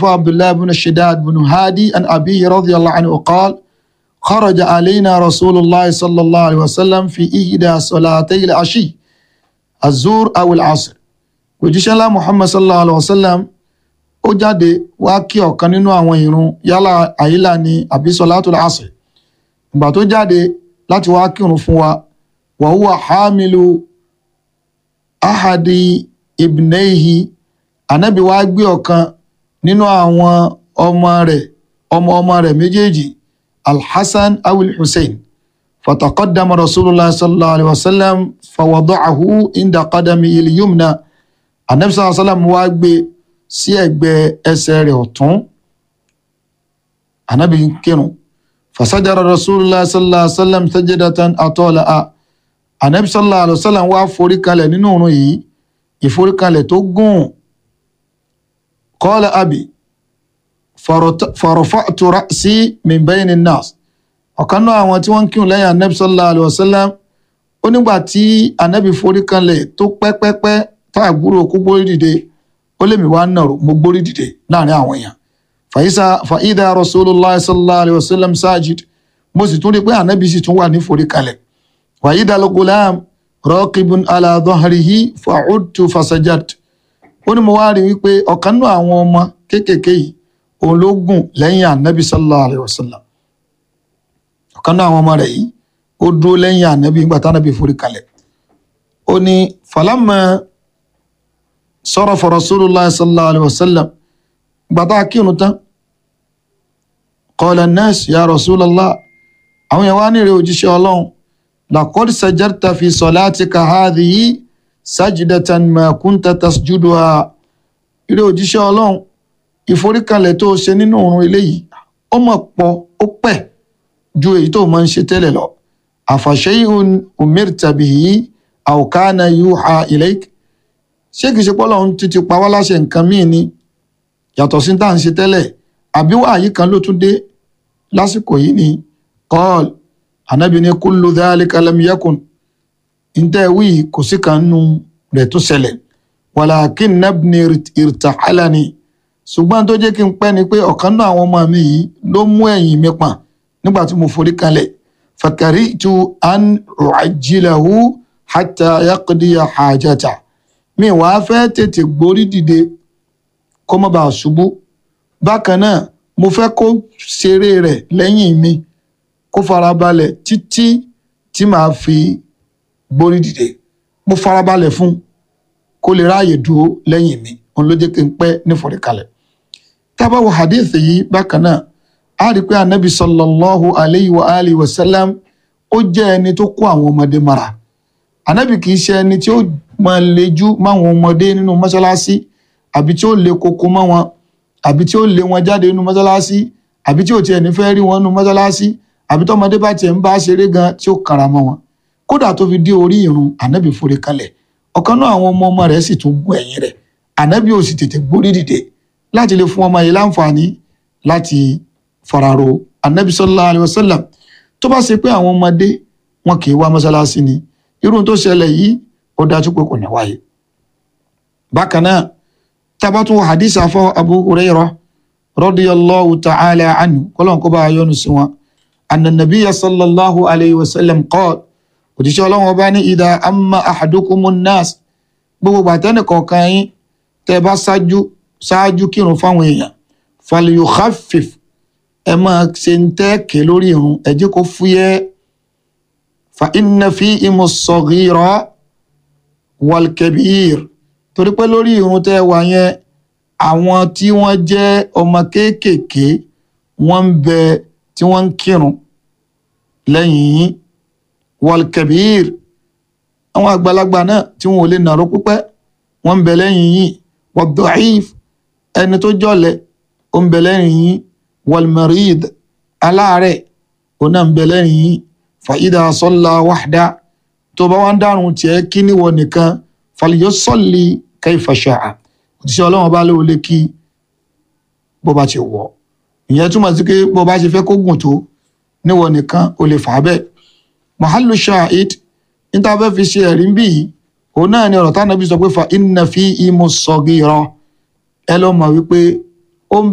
أفا عبد الله بن الشداد بن هادي عن أبيه رضي الله عنه قال خرج علينا رسول الله صلى الله عليه وسلم في إحدى صلاتي العشي الزور أو العصر òjíṣẹ́ ńlá muhammad sallallahu alayhi wa sallam ó jáde wá kí ọ̀kan nínú àwọn ìrun yálà àyílà ni àbí sọlátul asr ìgbà tó jáde láti wá kírun fún wa wa huwa hamilu ahadi ibneihi anabi wá gbé ọ̀kan nínú àwọn ọmọ rẹ̀ ọmọ ọmọ rẹ̀ méjèèjì alhassan awil hussein fataqaddama rasulullah sallallahu alayhi wa sallam fawada'ahu inda qadami il-yumna anabi sallallahu alayhi wa sallam wá gbé sí ẹ̀gbẹ́ ẹsẹ̀ rẹ̀ ọ̀tún anabi ń kírun fasajara rasulullah sallallahu alayhi wa sallam sajadatan atola'a anabi sallallahu alayhi wa sallam wá forí kalẹ̀ nínú òrùn yìí ìforíkalẹ̀ tó gùn qala abi farafa'tu ra'si min bayni nas ọ̀kan náà àwọn tí wọ́n ń kírun lẹ́yìn anabi sallallahu alayhi wa sallam ó nígbà tí anabi foríkalẹ̀ tó pẹ́pẹ́pẹ́ tá àgbúrò kó gbórí dìde ó lèmi wá nàró mo gbórí dìde láàrin àwọn èèyàn fàyísà fàídà rasulillah sallallahu alayhi wa sallam sajid mo sì tún rí i pé anabi sì tún wà ní foríkalẹ̀ wàyídà al-gulam rọ́ọ̀kìbùn aláàdọ́hàrìhí fàcútù fasajat ó ní mo wá rí wípé ọ̀kan náà àwọn ọmọ kéékèèké yìí òun ló gùn lẹ́yìn ànábì sallallahu alayhi wa sallam ọ̀kan náà àwọn ọmọ rẹ̀ yìí ó dúró lẹ́yìn ànábì nígbà tí ànábì forí kalẹ̀ ó ní falamma sarafa rasulullah sallallahu alayhi wa sallam ìgbà tá a kírun tán qala an-nas ya rasulallah àwọn yẹn wá ní ìrẹ òjíṣẹ́ ọlọ́run لقد سجدت في صلاتك هذه سجدة ما كنت تسجدها ilé òjíṣẹ́ ọlọ́run ìforíkalẹ̀ tó ṣe nínú òrùn eléyìí ó mọ̀ pọ̀ ó pẹ̀ ju èyí tó máa ń ṣe tẹ́lẹ̀ lọ àfàṣẹ́yìn umirta bihi aw kana yuha ilayk ṣé kìí ṣe pọ́lọ́run títí pa wá láṣẹ nǹkan míì ni yàtọ̀ sí tá à ń ṣe tẹ́lẹ̀ àbí wàyí kan ló tún dé lásìkò yìí ni qal anabi ní kullu dhalika lam yakun ntẹ wí kò sí kan nù rẹ̀ tó ṣẹlẹ̀ walakin nabni irtahalani ṣùgbọ́n tó jẹ́ kí n pẹ́ ni pé ọ̀kan náà àwọn ọmọ mi yìí ló mú ẹ̀yìn mi pọ̀n nígbà tí mo forí kalẹ̀ fakaritu an u'ajjilahu hatta yaqdiya hajata mi wàá fẹ́ tètè gborí dìde kó má bàa ṣubú bákan náà mo fẹ́ kó ṣeré rẹ̀ lẹ́yìn mi kó farabalẹ̀ títí tí màá fi gbórí dìde mo farabalẹ̀ fún kó lè ráàyè dúró lẹ́yìn mi òun ló jẹ́ kí n pẹ́ níforíkalẹ̀ tábà wo hadith yìí bákan náà a rí i pé anabi sallallahu alayhi wa alihi wa sallam ó jẹ́ ẹni tó kó àwọn ọmọdé mara anabi kì í ṣe ẹni tí ó máa lejú máwọn ọmọdé nínú mọ́ṣáláṣí àbí tí ó le koko mọ́ wọn àbí tí ó lé wọn jáde nínú mọ́ṣáláṣí àbí tí ò tiẹ̀ ní fẹ́ rí wọn nínú mọ́ṣáláṣí àbí tọmọdé bá tiẹ̀ ń bá ṣeré gan tí ó kara mọ́ wọn kódà tó fi dé orí irun ànábì forí kalẹ̀ ọ̀kan náà àwọn ọmọ ọmọ rẹ̀ sì tún gún ẹ̀yìn rẹ̀ ànábì ò sì tètè gbórí dìde láti lè fún ọmọ yìí láǹfààní láti fararo ànábì sallallahu alaihi wasallam tó bá ṣe pé àwọn ọmọdé wọn kì í wá mọ́ṣáláṣí ni irú tó ṣẹlẹ̀ yìí ó dájú pé kò ní wáyé bákan náà tabatu hadith afọ abu hurairah radiyallahu ta'ala anhu kọlọ́n kó bá a yọ́nu sí wọn أن النبي صلى الله عليه وسلم قال òjíṣẹ́ ọlọ́run ọba ní ìdá amma ahadukumu nas gbogbo gbàtẹ́nì kọ̀ọ̀kan yín tẹ́ bá ṣáájú ṣáájú kírun fáwọn èèyàn falyukhaffif ẹ máa ṣe ń tẹ́ẹ̀kẹ́ lórí irun ẹ jẹ́ kó fúyẹ́ fa inna fihimu as-saghira wal-kabir torí pé lórí irun tẹ́ wà yẹn àwọn tí wọ́n jẹ́ ọmọ kéékèèké wọ́n ń bẹ tí wọ́n ń kírun lẹ́yìn yín wal-kabir àwọn àgbàlagbà náà tí wọn ò lè nàró pípẹ́ wọ́n ń bẹ lẹ́yìn yín wad-da'if ẹni tó jọ̀lẹ̀ ó ń bẹ lẹ́yìn yín wal-marid aláàárẹ̀ ó náà ń bẹ lẹ́yìn yín fa idha salla wahda tó bá wá ń dárun tiẹ̀ kí níwọ nìkan falyusalli kayfa sha'a òtíṣẹ́ ọlọ́run bá lóò lè kí bó bá ti wọ̀ ìyẹn túmọ̀ sí pé bó bá ṣe fẹ́ kó gùn tó níwọ nìkan ó lè fà á bẹ́ẹ̀ mahalu shahid níta fẹ́ fi ṣe ẹ̀rí bí yìí òun náà ni ọ̀rọ̀ tánàbí sọ pé fa inna fi imu sagira ẹ lọ́ mọ̀ wípé